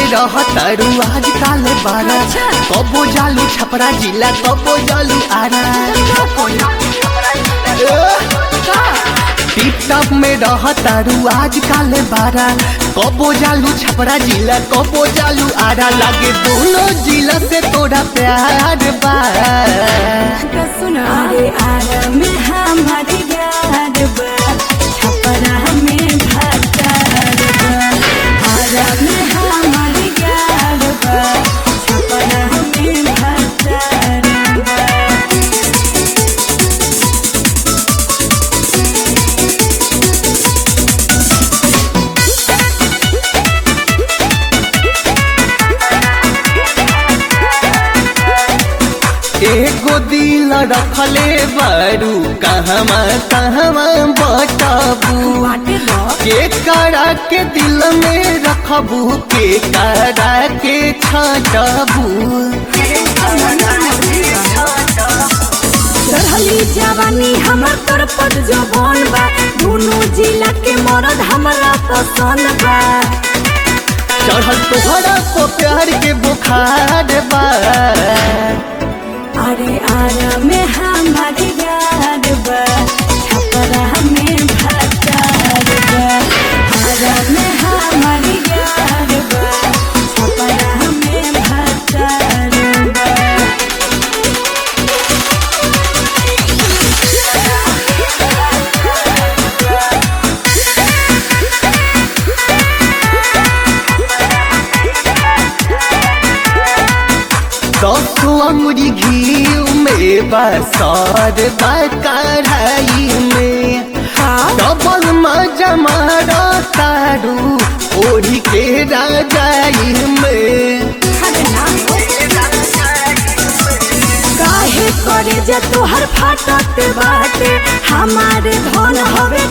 में रह तारू आज काले बारा कबो जालू छपरा जिला कबो जालू आरा टिप टॉप में रह तारू आज काले बारा कबो जालू छपरा जिला कबो जालू आरा लागे दोनों जिला से तोरा प्यार बा अरे आरा में हमारी यार बा छपरा में भतार बा आरा में हमारी यार बा छपरा में भतार बा एगो दिल रखले बारू कहवा कहवा बताबू बाटे लो के करा के दिल में रखबू के करा के छाटबू चढ़ली जवानी हमर तर पर जवान बा दोनों जिला के मरद हमरा पसंद बा चढ़ल तोहरा को प्यार के बुखार बा अरे आरा में हमारी यार बा छपरा में भतार बा आरा में हमारी यार बा छपरा में भतार बा दस अंगुरी घी में बसर बा कढ़ाई में डबल मजा मारा तारू ओढ़ी के राजाई में काहे करे जे तोहर फाटत बाटे हमारे धन हवे